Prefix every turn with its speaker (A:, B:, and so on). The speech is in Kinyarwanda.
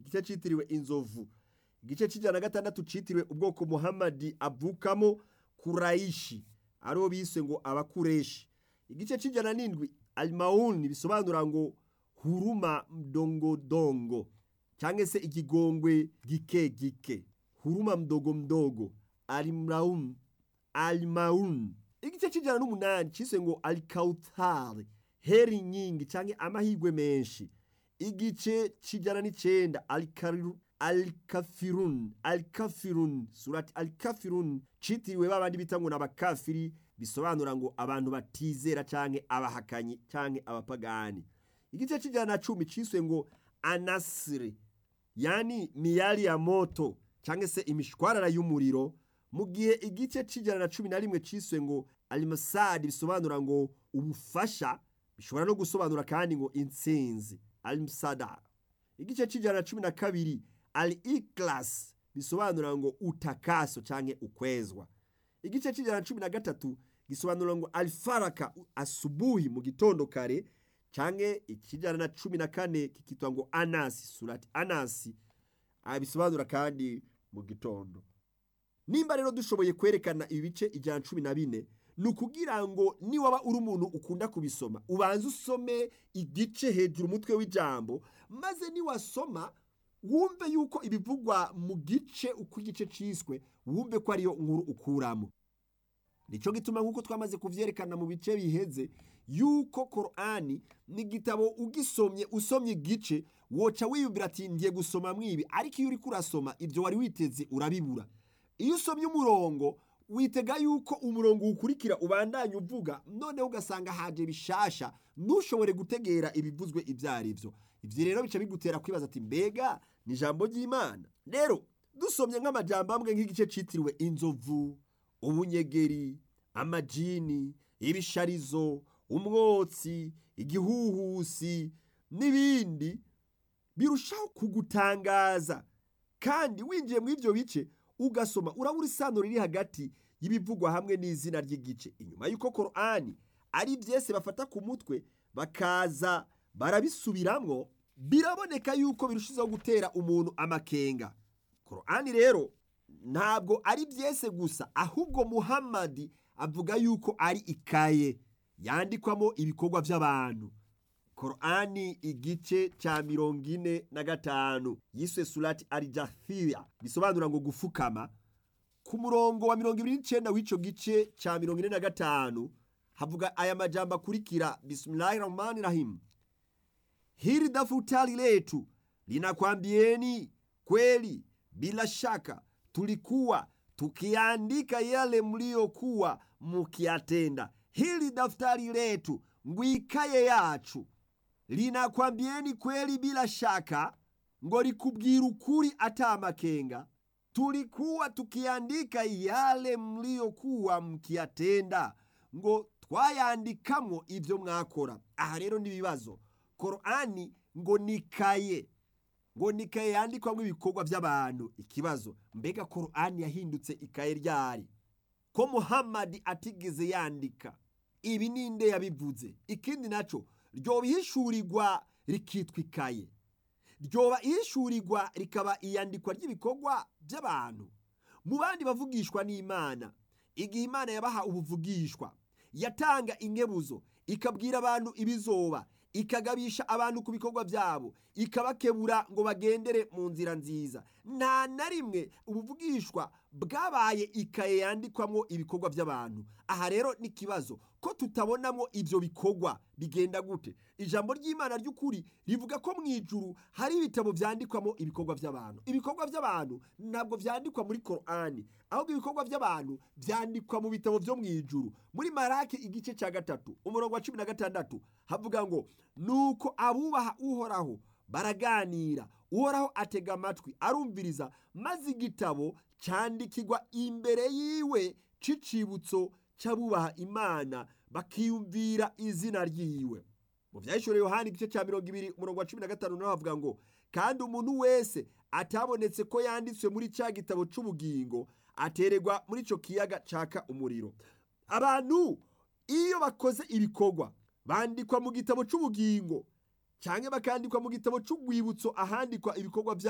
A: igice cyitiriwe inzovu igice cy'ijana na gatandatu cyitiriwe ubwoko muhamadi avukamo kurayishi aribo bise ngo abakureshi igice cy'ijana n'indwi alimawuni bisobanura ngo huruma mdongodongo cyangwa se ikigongwe gike gike huruma mdogo mdogo alimawuni alimawuni igice cy'ijana n'umunani cyise ngo alikawutari heri nyingi cyangwa amahirwe menshi igice cy'ijana n'icyenda alikariru alikafirun alikafirun surati alikafirun citiriwe babandi bita ngo n'abakafiri bisobanura ngo abantu batizera canke abahakanyi canke abapagani igice cy'ijana na cumi ciswe ngo anasiri yani miyali ya moto canke se imishwarara y'umuriro mu gihe igice cy'ijana na cumi na rimwe ciswe ngo alimasadi bisobanura ngo ubufasha bishobora no gusobanura kandi ngo intsinzi alimusada igice cy'ijana na cumi na kabiri ali ikilasi bisobanura ngo utakaso cyangwa ukwezwa igice cy'ijana cumi na gatatu gisobanura ngo alifaraka asubuhi mu gitondo kare cyangwa ikijana na cumi na kane kikitwa ngo anasi surati anasi bisobanura kandi mu gitondo nimba rero dushoboye kwerekana ibice ijana cumi na bine ni ukugira ngo niwaba uri umuntu ukunda kubisoma ubanze usome igice hejuru umutwe w'ijambo maze niwasoma wumve yuko ibivugwa mu gice uko igice ciswe wumve ko ariyo nkuru ukuramo nicyo gituma nk'uko twamaze kubyerekana mu bice biheze yuko korani ni igitabo ugisomye usomye igice woca wiyumvira ati ngiye gusoma mwibi ariko iyo uri kurasoma ibyo wari witeze urabibura iyo usomye umurongo witega yuko umurongo ukurikira ubandanya uvuga noneho ugasanga haje bishasha ntushobore gutegera ibivuzwe ibyo ari byo ibyo rero bica bigutera kwibaza ati mbega ni ijambo ry'imana rero dusomye nk'amajambo amwe nk'igice cyitiriwe inzovu ubunyegeri amajini ibisharizo umwotsi igihuhusi n'ibindi birushaho kugutangaza kandi winjiye muri ibyo bice ugasoma urabura isano riri hagati y'ibivugwa hamwe n'izina ry'igice inyuma y'uko korani ari byese bafata ku mutwe bakaza barabisubiramwo biraboneka yuko birushijeho gutera umuntu amakenga korani rero ntabwo ari byese gusa ahubwo muhammadi avuga yuko ari ikaye yandikwamo ibikorwa by'abantu korani igice cya mirongo ine na gatanu yiswe surati arijafiya bisobanura ngo gufukama ku murongo wa mirongo ibiri n'icyenda w'icyo gice cya mirongo ine na gatanu havuga aya majambo akurikira bisimilayi rahmani rahimu hili dafutari letu linakwambieni kweli bila shaka tulikuwa tukiandika yale mliyokuwa mukiyatenda hili daftari letu ngwikaye yacu linakwambieni kweli bila shaka ngo likubwira ukuri ata amakenga tulikuwa tukiandika yale mliyokuwa mkiyatenda ngo twayandikamwo ibyo mwakora aha rero n'ibibazo korani ngo nikaye ngo nikaye yandikwamo ibikorwa by'abantu ikibazo mbega korani yahindutse ikaye ryari ko muhammadi atigeze yandika ibi ninde yabivuze ikindi nacyo ryoba ihishurirwa rikitwa ikaye ryoba ihishurirwa rikaba iyandikwa ry'ibikorwa by'abantu mu bandi bavugishwa n'imana igihe imana yabaha ubuvugishwa yatanga inkebuzo ikabwira abantu ibizoba ikagabisha abantu ku bikorwa byabo ikabakebura ngo bagendere mu nzira nziza nta na rimwe ubuvugishwa bwabaye ikaye yandikwamo ibikorwa by'abantu aha rero n'ikibazo ko tutabonamo ibyo bikorwa bigenda gute ijambo ry'imana ry'ukuri rivuga ko mu ijuru hari ibitabo byandikwamo ibikorwa by'abantu ibikorwa by'abantu ntabwo byandikwa muri korani ahubwo ibikorwa by'abantu byandikwa mu bitabo byo mu ijuru muri marake igice cya gatatu umurongo wa cumi na gatandatu havuga ngo nuko abubaha uhoraho baraganira uhoraho atega amatwi arumviriza maze igitabo cyandikirwa imbere yiwe cy'icibutso cy'abubaha imana bakiyumvira izina ryiwe mu byahishuriye yohani igice cya mirongo ibiri umurongo wa cumi na gatanu naho havuga ngo kandi umuntu wese atabonetse ko yanditswe muri cya gitabo cy'ubugingo atererwa muri icyo kiyaga caka umuriro abantu iyo bakoze ibikorwa bandikwa mu gitabo cy'ubugingo cyangwa bakandikwa mu gitabo cy'urwibutso ahandikwa ibikorwa byabo